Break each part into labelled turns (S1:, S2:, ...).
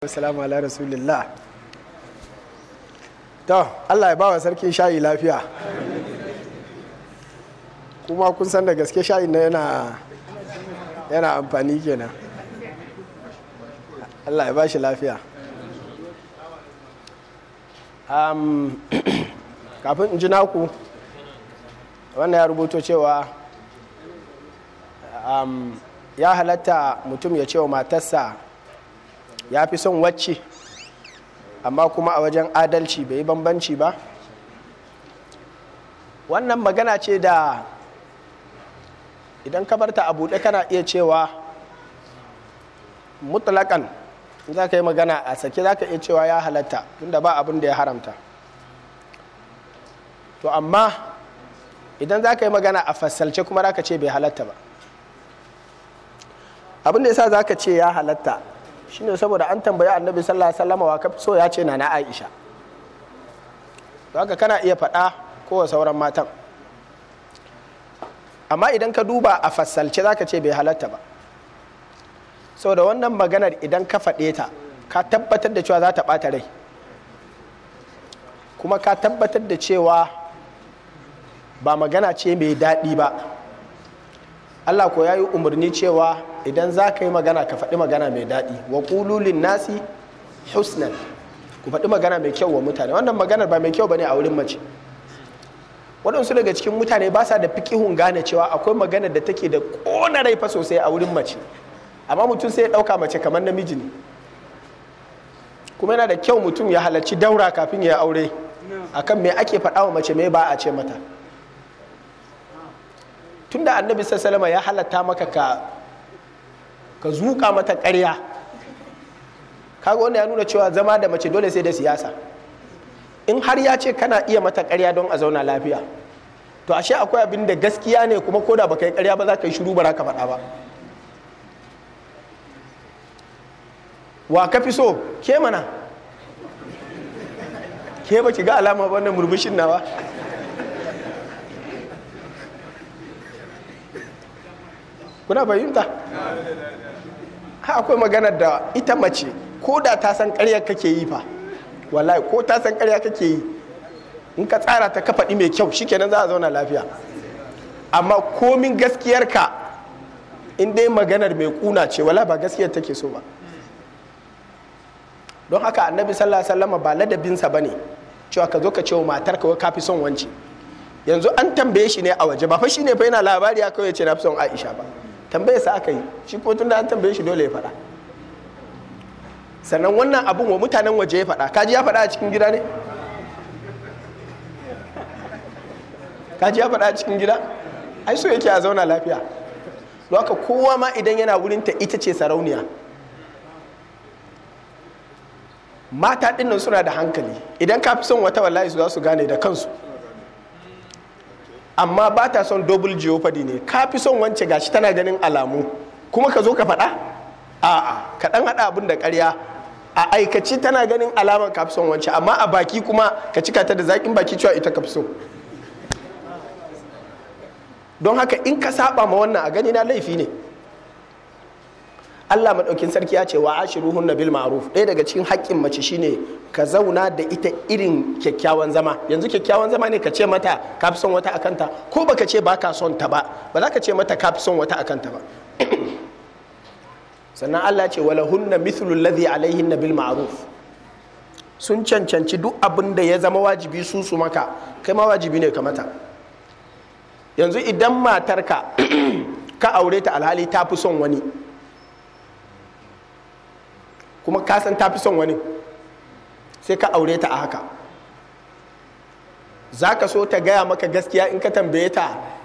S1: Assalamu ala rasulillah. To, Allah ya bawa sarki shayi lafiya. Kuma kun san da gaske shayi na yana yana amfani kenan. Allah ya ba shi lafiya. Um, kafin in ji naku, wannan ya rubuto cewa um, ya halatta mutum ya ce wa matarsa ya fi son wacce amma kuma a wajen adalci bai yi bambanci ba wannan magana ce da idan ka barta a buɗe kana iya cewa mutlaƙan za ka yi magana a sake za ka iya cewa ya halatta tunda ba abin da ya haramta to amma idan za ka yi magana a fassalce kuma za ka ce bai halatta ba abin da ya sa za ka ce ya halatta shine saboda an tambayi annabi sallallahu alaihi wasallam wa kafi so ya ce na na Aisha haka kana iya faɗa ko sauran matan amma idan ka duba a fassalce zaka ce bai halatta ba saboda wannan maganar idan ka faɗe ta ka tabbatar da cewa za ta ɓata rai kuma ka tabbatar da cewa ba magana ce mai daɗi ba Allah ko ya yi umarni cewa idan za ka yi magana ka faɗi magana mai daɗi wa ƙululin nasi husnan ku faɗi magana mai kyau wa mutane wannan maganar ba mai kyau ba ne a wurin mace waɗansu daga cikin mutane ba sa da fikihun gane cewa akwai magana da take da ƙona rai fa sosai a wurin mace amma mutum sai ya ɗauka mace kamar namiji ne kuma yana da kyau mutum ya halarci daura kafin ya aure akan me ake faɗa wa mace me ba a ce mata tunda annabi sassalama ya halatta maka ka ka zuƙa mata ƙarya kaga wanda ya nuna cewa zama da mace dole sai da siyasa in har ya ce kana iya mata ƙarya don a zauna lafiya to ashe akwai abin da gaskiya ne kuma koda baka yi ƙarya ba za ka yi shiru ba ka faɗa ba wa ka fi so ke mana ke ba ki ga alama wannan murmushin nawa kuna fahimta ha akwai maganar da ita mace ko da ta san ƙarya kake yi fa wallahi ko ta san ƙarya kake yi in ka tsara ta ka faɗi mai kyau shikenan za a zauna lafiya amma komin gaskiyarka in dai maganar mai kuna ce wala ba gaskiyar take so ba don haka annabi sallallahu alaihi wasallam ba ladabinsa bane cewa ka zo ka ce wa matarka ka fi son wance yanzu an tambaye shi ne a waje ba fa shine fa yana labari ya kawai ce na fi son Aisha ba tambaye sa aka yi shi ko tun da an tambaye shi dole ya faɗa sannan wannan abun wa mutanen waje ya faɗa kaji ya faɗa a cikin gida ne kaji ya faɗa a cikin gida ai so yake a zauna lafiya don haka kowa ma idan yana wurin ta ita ce sarauniya mata ɗinnan suna da hankali idan ka fi son wata wallahi su za su gane da kansu amma ba ta son double jeopardy ne ka fi son wance gashi tana ganin alamu kuma ka zo ka faɗa a'a ka ɗan haɗa abin da ƙarya a aikaci tana ganin alamar ka fi son wance amma a baki kuma ka cika ta da zaƙin baki cewa ita ka fi so don haka in ka saba ma wannan a gani na laifi ne Allah maɗaukin sarki ya ce wa ashiruhun na bil ma'ruf ɗaya daga cikin haƙƙin mace shine ka zauna da ita irin kyakkyawan zama yanzu kyakkyawan zama ne ka ce mata ka fi son wata akanta ko baka ce ba ka son ta ba ba za ka ce mata ka fi son wata akanta ba sannan Allah ce wala hunna mithlu alladhi alaihinna bil ma'ruf sun cancanci duk abin da ya zama wajibi su su maka kai ma wajibi ne ka mata yanzu idan matarka ka aure ta alhali ta fi son wani kuma ka san ta fi son wani sai ka aure ta a haka za ka so ta gaya maka gaskiya in ka tambaye ta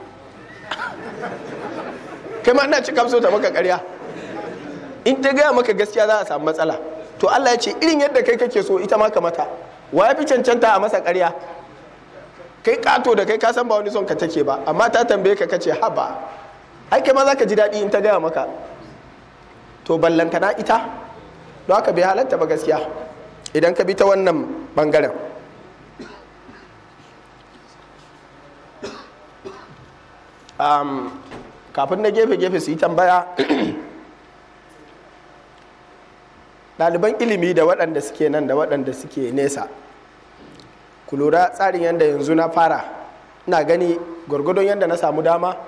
S1: kai ma ina cika so ta maka karya in ta gaya maka gaskiya za a samu matsala to Allah ya ce irin yadda kai kake so ita ma ka mata wa ya fi cancanta a masa karya kai kato da kai ka san ba wani son ka take ba amma ta tambaye ka kace haba ai kai ma za ka ji daɗi in ta gaya maka to ballantana ita don haka bai halatta ba gaskiya idan ka bi ta wannan bangaren kafin na gefe-gefe su yi tambaya ɗaliban ilimi da waɗanda suke nan da waɗanda suke nesa ku lura tsarin yadda yanzu na fara ina gani gwargwadon yadda na samu dama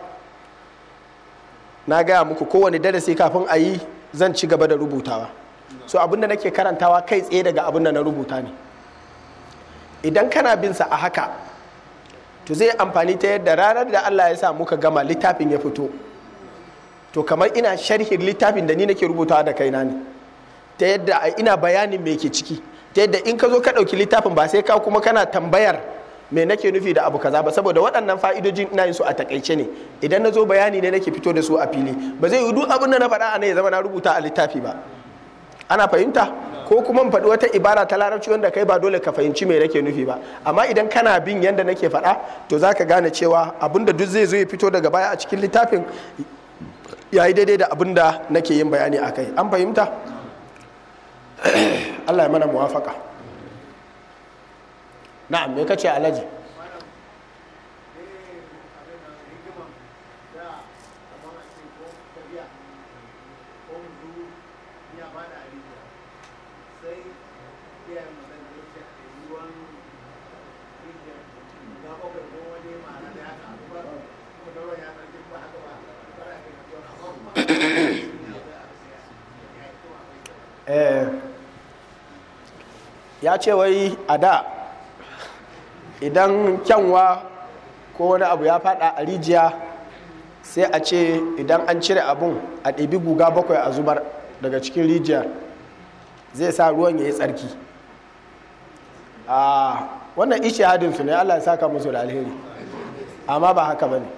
S1: na gaya muku kowane darasi kafin a yi zan ci gaba da rubutawa so abinda nake karantawa kai tsaye daga abinda na rubuta ne idan kana bin sa a haka to zai amfani ta yadda ranar da Allah ya sa muka gama littafin ya fito to kamar ina sharhin littafin da ni nake rubutawa da kaina ne ta yadda ina bayanin me ke ciki ta yadda in ka zo ka ɗauki littafin ba sai ka kuma kana tambayar me nake nufi da abu kaza ba saboda waɗannan fa'idojin ina yin su a takaice ne idan na zo bayani ne nake fito da su a fili ba zai yi duk abin da na faɗa a nan ya zama na rubuta a littafi ba ana fahimta ko kuma in faɗi wata ibara ta larabci wanda kai ba dole ka fahimci me nake nufi ba amma idan kana bin yanda nake faɗa to za ka gane cewa abin da duk zai zo ya fito daga baya a cikin littafin ya yi daidai da abin da nake yin bayani a kai an fahimta allah ya mana muwafaka na'am me kace alhaji ya ce wai a da idan kyanwa ko wani abu ya fada a rijiya sai a ce idan an cire abun a ɗabi guga bakwai a zubar daga cikin rijiyar zai sa ruwan ya yi tsarki a wannan ishe hadinsu ne allah ya saka musu da alheri amma ba haka ba ne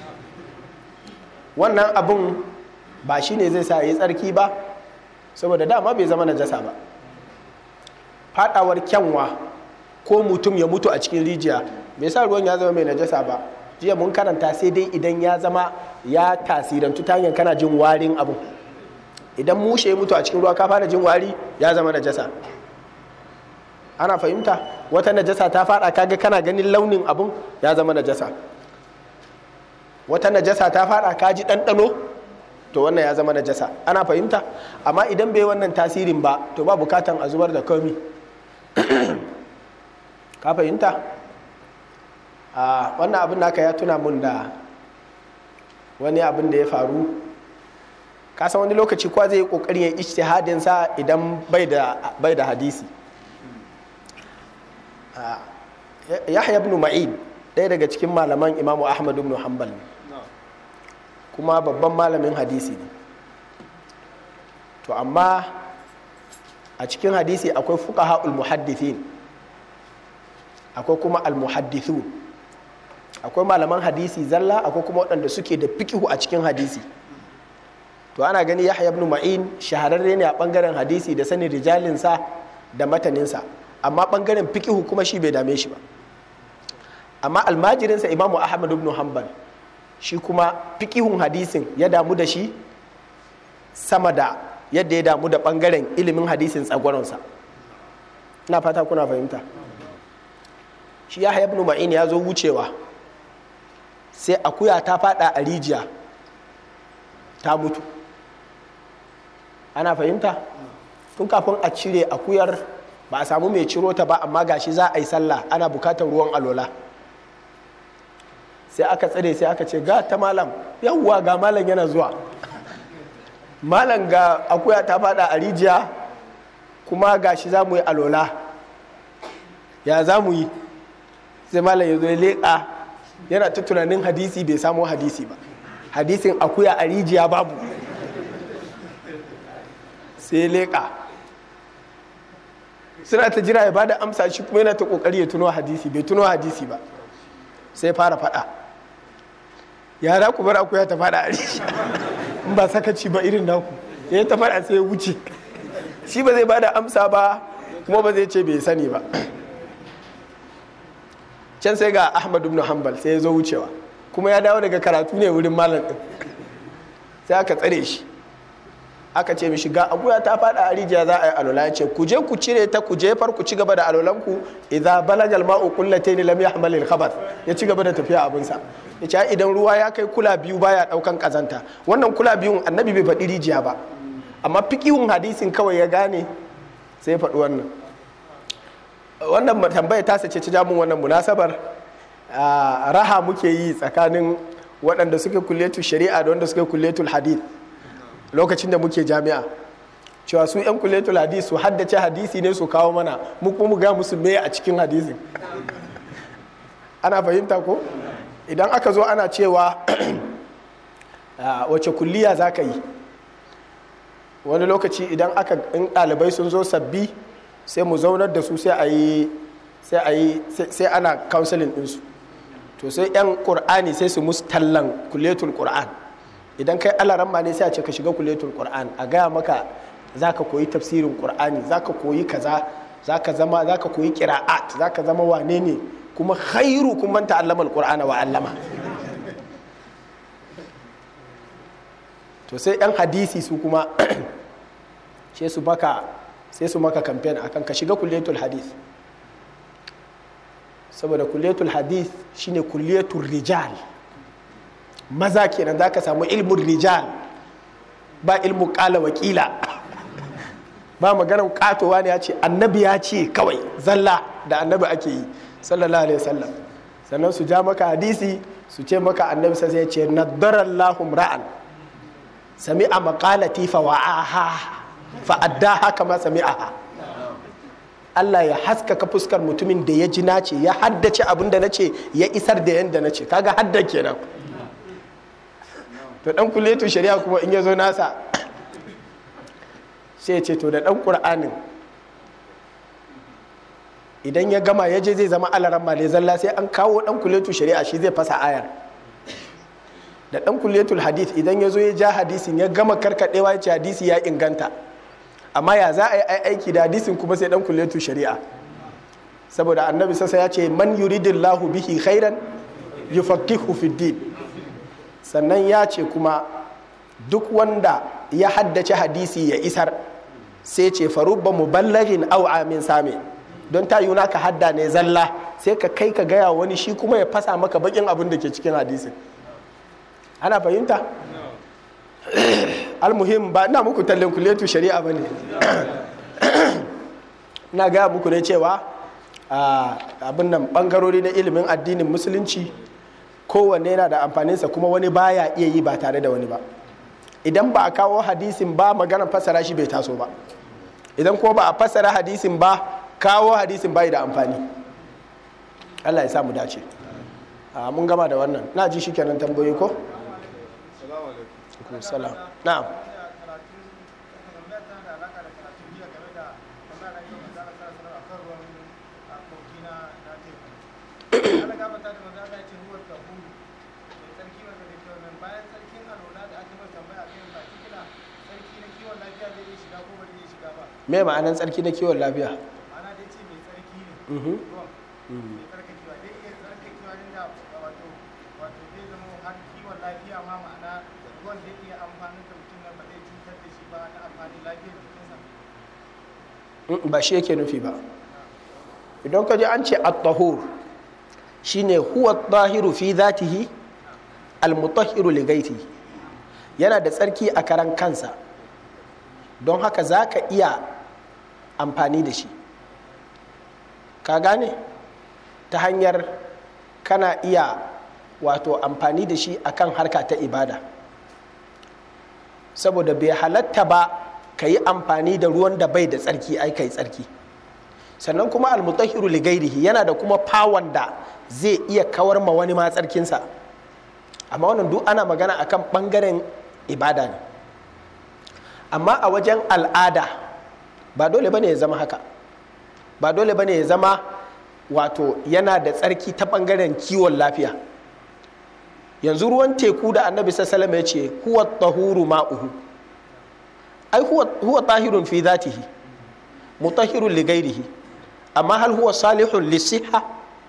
S1: wannan abun ba shi ne zai sa ya yi tsarki ba saboda dama bai zama najasa ba fadawar kyanwa ko mutum ya mutu a cikin rijiya bai sa ruwan ya zama mai najasa ba jiya mun karanta sai dai idan ya zama ya tasirantu ta hanyar kana jin warin abu idan mushe ya mutu a cikin ruwa ka fara jin wari ya zama najasa ana fahimta wata najasa ta fada kaga kana ganin launin abun ya zama najasa wata najasa ta fada ka ji ɗanɗano to wannan ya zama najasa ana fahimta amma idan bai wannan tasirin ba to ba bukatan a zubar da komi ka fahimta a wannan abin naka ya tuna mun da wani abin da ya faru kasan wani lokaci kwa zai yi kokarin ya ijtihadin sa idan bai da hadisi yahya ibn ma'in ɗaya daga cikin malaman imamu ahmad ibn hanbal kuma babban malamin hadisi ne to amma a cikin hadisi akwai fuqaha muhaddithin akwai kuma al-muhaddithun akwai malaman hadisi zalla akwai kuma waɗanda suke da fikihu a cikin hadisi to ana gani yahya ibn ma'in shahararre ne a bangaren hadisi da sanin rijalinsa da mataninsa amma bangaren fikihu kuma shi bai dame shi ba amma almajirinsa imamu ahmad ibn hanbal shi kuma fikihun hadisin ya damu da shi sama da yadda ya damu da bangaren ilimin hadisin tsagwaronsa na fata kuna fahimta shi ya ibn ma'in ya zo wucewa sai akuya ta fada a rijiya ta mutu ana fahimta tun kafin a cire akuyar ba a samu mai ciro ta ba amma gashi za a yi sallah ana bukatar ruwan alola sai aka tsare sai aka ce ga ta malam yawwa ga malam yana zuwa malam ga akuya ta fada a rijiya kuma gashi za mu yi alola ya za mu yi sai malam ya zo ya leƙa yana ta tunanin hadisi bai samu hadisi ba hadisin akuya a rijiya babu sai leƙa suna ta jira ya bada amsa shi kuma yana ta kokari ya tuno hadisi bai tuno hadisi ba sai fara fada yara ku bar akuya ta fada a rijiya in ba sakaci ba irin naku ya ta fada sai ya wuce shi ba zai bada amsa ba kuma ba zai ce bai sani ba can sai ga ahmad ibn hanbal sai ya zo wucewa kuma ya dawo daga karatu ne wurin malam din sai aka tsare shi aka ce mishi ga abuya ta fada a rijiya za a yi alola ya ce ku je ku cire ta ku jefar ku ci gaba da alolanku idza balagal ma'u qullatayn lam yahmal al khabath ya ci gaba da tafiya abinsa ya ce idan ruwa ya kai kula biyu baya daukan kazanta wannan kula biyun annabi bai faɗi rijiya ba amma fikihun hadisin kawai ya gane sai ya faɗi wannan wannan tambaya ta sace ta jamun wannan munasabar raha muke yi tsakanin waɗanda suke kulletu shari'a da wanda suke kulletul hadith lokacin da muke jami'a cewa su 'yan kulletul hadith su haddace hadisi ne su kawo mana mu kuma mu ga musu me a cikin hadisin ana fahimta ko idan aka zo ana cewa wace kulliya za ka yi wani lokaci idan aka in ɗalibai sun zo sabbi sai mu zaunar da su sai a yi sai a yi sai ana counseling ɗinsu to sai 'yan ƙur'ani sai su musu tallan kuletul ƙur'an idan kai alaran ma ne sai a ce ka shiga kuletul ƙur'an a gaya maka za ka koyi tafsirin ƙur'ani za ka koyi kaza za ka zama za ka koyi ƙira'at za ka zama wane ne kuma khairu kun manta allama alƙur'ana wa allama to sai 'yan hadisi su kuma sai su maka sai su maka kamfen akan ka shiga kulletul hadith saboda kulletul hadith shine kulletul rijal maza kenan za ka samu ilmin rijal ba ilmin kala wakila ba maganar katowa ne ya ce annabi ya ce kawai zalla da annabi ake yi sallallahu alaihi wasallam sannan su ja maka hadisi su ce maka annabi sai ya ce naddarallahu ra'an sami'a maqalati fa wa'aha fa addaha kama sami'aha Allah ya haskaka fuskar mutumin da ya ji nace ya haddace abin da nace ya isar da yanda nace kaga hadda kenan to dan kulletu shari'a kuma in ya zo nasa sai ya ce to da dan qur'anin idan ya gama ya je zai zama alaran male zalla sai an kawo dan kulletu shari'a shi zai fasa ayar da dan kulletul hadith idan ya zo ya ja hadisin ya gama karkadewa ya ce hadisi ya inganta amma ya za a yi aiki da hadisin kuma sai dan kulletu shari'a saboda annabi sassa ya ce man yuridillahu bihi khairan yufaqihu fid din sannan ya ce kuma duk wanda ya haddace hadisi ya isar sai ce farubba muballagin aw amin sami don ta yuna ka hadda ne zalla sai ka kai ka gaya wani shi kuma ya fasa maka bakin abin da ke cikin hadisin ana fahimta almuhim ba ina muku tallen kuletu shari'a ba ne na gaya muku ne cewa abin nan bangarori na ilimin addinin musulunci kowanne yana da amfaninsa kuma wani baya iya yi ba tare da wani ba idan ba a kawo hadisin ba magana fassara shi bai taso ba idan kuma ba a fassara hadisin ba kawo hadisin bai da amfani allah ya samu dace mun gama da wannan na ji shi kenan tambayoyi ko? salam na'am me ma'anan tsarki na kiwon lafiya
S2: ma'ana dai ce mai tsarki ne ruwan mai tsarkakewa dai iya tsarkakewa ne da wato wato zai zama har kiwon lafiya ma ma'ana ruwan zai iya amfanin da mutum nan ba zai cutar da shi ba na amfanin lafiyar jikinsa
S1: ba shi yake nufi ba idan ka ji an ce at-tahur shine huwa at-tahiru fi dhatihi al-mutahhiru li ghairihi yana da tsarki a karan kansa don haka za ka iya amfani da shi ka gane ta hanyar kana iya wato amfani da shi akan harka ta ibada saboda bai halatta ba ka yi amfani da ruwan da bai da tsarki ai kai tsarki sannan kuma almutahiru ligairihi yana da kuma fawon da zai iya kawar ma wani ma tsarkinsa amma wannan duk ana magana akan bangaren ibada ne amma a wajen al'ada ba dole bane ya zama haka ba dole bane ya zama wato yana da tsarki ta bangaren kiwon lafiya yanzu ruwan teku da annabi sassalama ya ce huwa tahuru ma'uhu ai huwa tahirun fi zatihi mutahirun li gairihi amma hal huwa salihun lisiha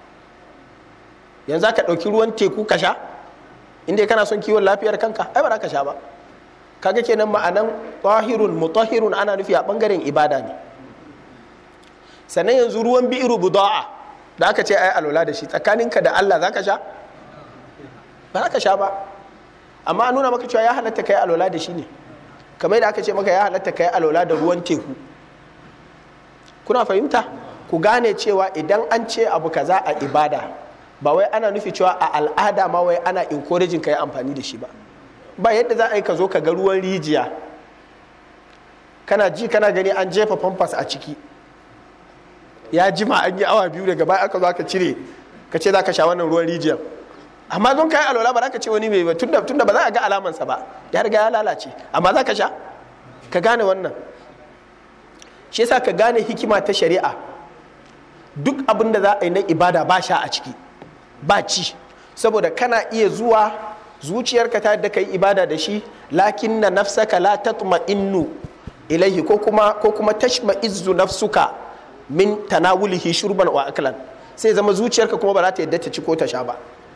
S1: yanzu ka ɗauki ruwan teku ka sha inda kana son kiwon lafiyar kanka ai ba za ka sha ba kaga kenan ma'anan tahirun mutahirun ana nufi a bangaren ibada ne sannan yanzu ruwan bi'iru buda'a da aka ce ai alwala da shi tsakaninka da Allah za ka sha ba za ka sha ba amma an nuna maka cewa ya halatta kai alwala da shi ne kamar da aka ce maka ya halatta ka yi alola da ruwan teku kuna fahimta ku gane cewa idan an ce abu kaza a ibada ba wai ana nufi cewa a al'ada ma wai ana encouraging ka yi amfani da shi ba ba yadda za a yi ka zo ka ga ruwan rijiya kana ji kana gani an jefa famfas a ciki ya jima an yi awa biyu daga baya aka zo aka cire ka ce za ka sha wannan ruwan rijiyar amma don kayi alwala ba za ka ce wani mai ba tunda tunda ba za a ga alamansa ba ya riga ya lalace amma za ka sha ka gane wannan shi yasa ka gane hikima ta shari'a duk abin da za a yi na ibada ba sha a ciki ba ci saboda kana iya zuwa zuciyarka ta yadda ka yi ibada da shi lakin na nafsaka la tatma innu ilaihi ko kuma ko kuma tashma izzu nafsuka min tanawulihi shurban wa aklan sai zama zuciyarka kuma ba za ta yadda ta ci ko ta sha ba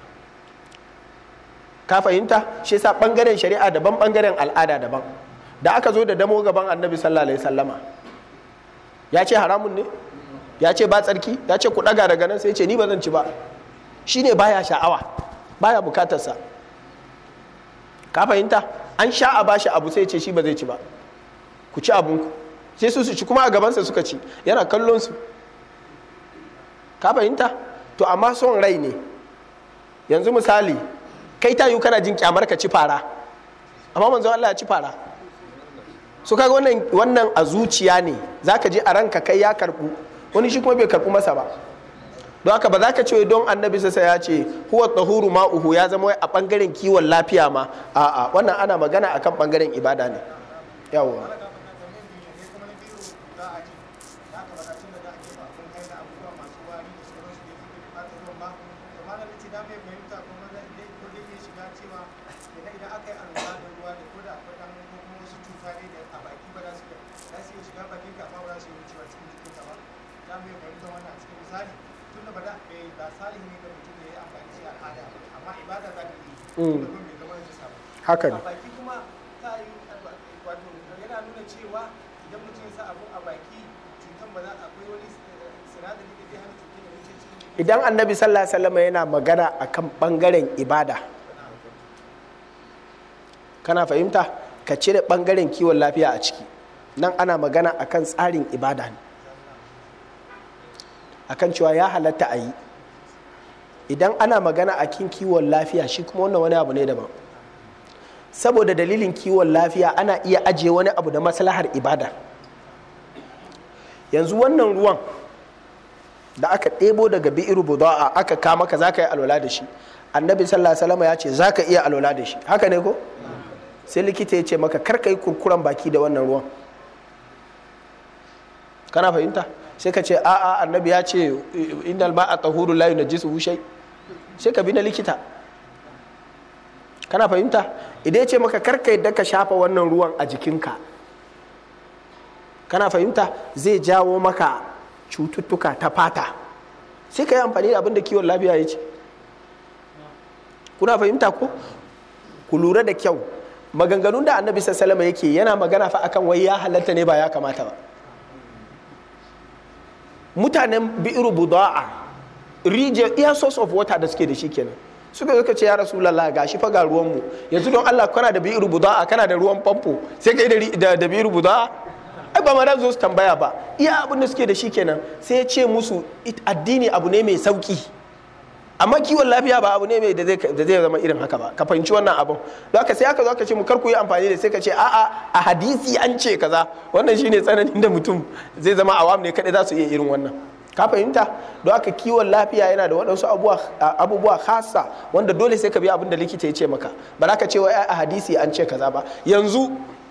S1: ka fahimta shi yasa bangaren shari'a daban bangaren al'ada daban da aka zo da damo gaban annabi sallallahu alaihi sallama ya ce haramun ne ya ce ba tsarki ya ce ku daga daga nan sai ce ni ba zan ci ba shine baya sha'awa baya bukatarsa ka fahimta an sha a bashi abu sai ce shi ba zai ci ba ku ci abunku sai su su ci kuma a gabansa suka ci yana kallon su ka fahimta to amma son rai ne yanzu misali kai ta yi kana jin kyamar ka ci fara amma manzo Allah ya ci fara so kaga wannan wannan a zuciya ne zaka je a ranka kai ya karbu wani shi kuma bai karbu masa ba don haka ba za ka ce don annabi sai ya ce huwa tahuru ma'uhu ya zama wai a bangaren kiwon lafiya ma a'a wannan ana magana akan bangaren ibada ne yawwa haka ne
S2: baki kuma ta yi wato yana nuna cewa idan mutum ya sa abu a baki cutan ba za akwai wani sinadari da zai hana cutar da wuce cikin
S1: idan annabi sallallahu alaihi wasallam yana magana akan bangaren ibada kana fahimta ka cire bangaren kiwon lafiya a ciki nan ana magana akan tsarin ibada ne akan cewa ya halatta a yi idan ana magana a kin kiwon lafiya shi kuma wannan wani abu ne daban saboda dalilin kiwon lafiya ana iya ajiye wani abu da maslahar ibada yanzu wannan ruwan da aka ɗebo daga bi'iru buda'a aka kama ka za ka yi alwala da shi annabi sallallahu alaihi wasallam ya ce za ka iya alwala da shi haka ne ko sai likita ya ce maka kar ka yi kurkuren baki da wannan ruwan kana fahimta sai ka ce a'a annabi ya ce innal ma'a tahuru la yunajjisuhu shay sai ka bi na likita kana fahimta idan ya ce maka karka yadda ka shafa wannan ruwan a jikinka kana fahimta zai jawo maka cututtuka ta fata sai ka yi amfani da abin da kiwon lafiya ya ce kuna fahimta ko ku lura da kyau maganganun da annabi sassalama yake yana magana fa akan wai ya halatta ne ba ya kamata ba mutanen bi'iru buda'a rijiyar iya source of water da suke da shi kenan suka zo ka ce ya rasulallah ga shi fa ga ruwanmu yanzu don Allah kana da bi'iru buda'a kana da ruwan famfo sai kai da da bi'iru buda'a ai ba ma da zo su tambaya ba iya abin da suke da shi kenan sai ya ce musu addini abu ne mai sauki amma kiwon lafiya ba abu ne mai da zai zama irin haka ba ka fahimci wannan abin don haka sai aka zo aka ce mu kar ku yi amfani da sai ka ce a'a a hadisi an ce kaza wannan shine tsananin da mutum zai zama awam ne kadai za su iya irin wannan ka fahimta don haka kiwon lafiya yana da waɗansu abubuwa khasa wanda dole sai ka bi abin da likita ya ce maka ba za ka ce wai a hadisi an ce kaza ba yanzu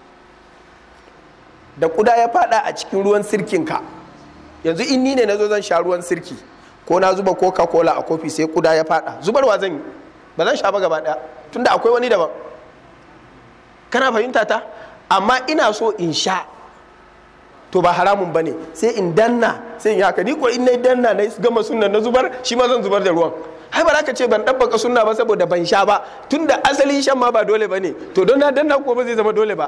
S1: da kuda ya fada a cikin ruwan sirkinka yanzu in ni ne na zo zan sha ruwan sirki ko na zuba coca cola a kofi sai kuda ya fada zubarwa zan yi ba zan sha ba gaba daya tunda akwai wani daban kana fahimta ta amma ina so in sha to ba haramun ba ne sai in danna sai in yi haka ni ko in na danna na gama sunna na zubar shi ma zan zubar da ruwan hai ba za ka ce ban ɗabbaka sunna ba saboda ban sha ba tunda asali shan ma ba dole ba ne to don na danna ko ba zai zama dole ba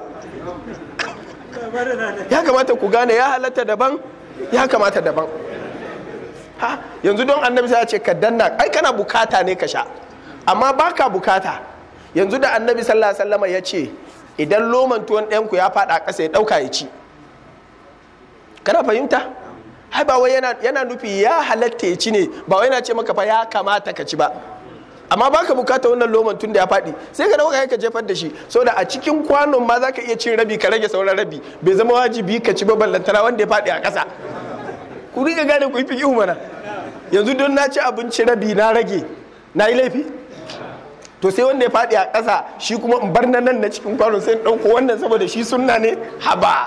S1: ya kamata ku gane ya halatta daban ya kamata daban ha yanzu don annabi sai ya ce ka danna ai kana bukata ne ka sha amma baka bukata yanzu da annabi sallallahu alaihi wasallam ya ce idan loman tuwon ɗayanku ya faɗa ƙasa ya ɗauka ya ci kana fahimta hai ba wai yana, yana nufi ya halatta ya ci ne ba wai yana ce maka fa ya kamata ka ci ba amma baka bukata wannan loman tun da ya faɗi sai ka dauka ka jefar da shi saboda a cikin kwanon ma zaka iya cin rabi ka rage sauran rabi bai zama wajibi ka ci ba ballantana wanda ya faɗi a ƙasa ku riga gane ku yi fi mana yanzu don na ci abinci rabi na rage na yi laifi to sai wanda ya faɗi a ƙasa shi kuma in bar na nan na cikin kwanon sai in ɗauko wannan saboda shi sunna ne haba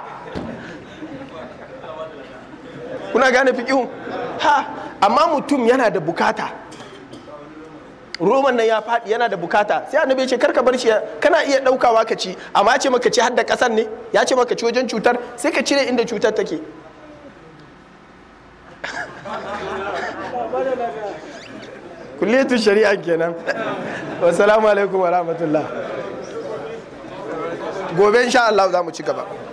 S1: kuna gane fiƙihun ha amma mutum yana da bukata roman nan ya faɗi yana da bukata sai annabi ya ce karka bar shi kana iya ɗaukawa ka ci amma ya ce maka ci har da ƙasar ne ya ce maka ci wajen cutar sai ka cire inda cutar take kulliyatun shari'a kenan wassalamu alaikum wa rahmatullah gobe insha Allah za mu ci gaba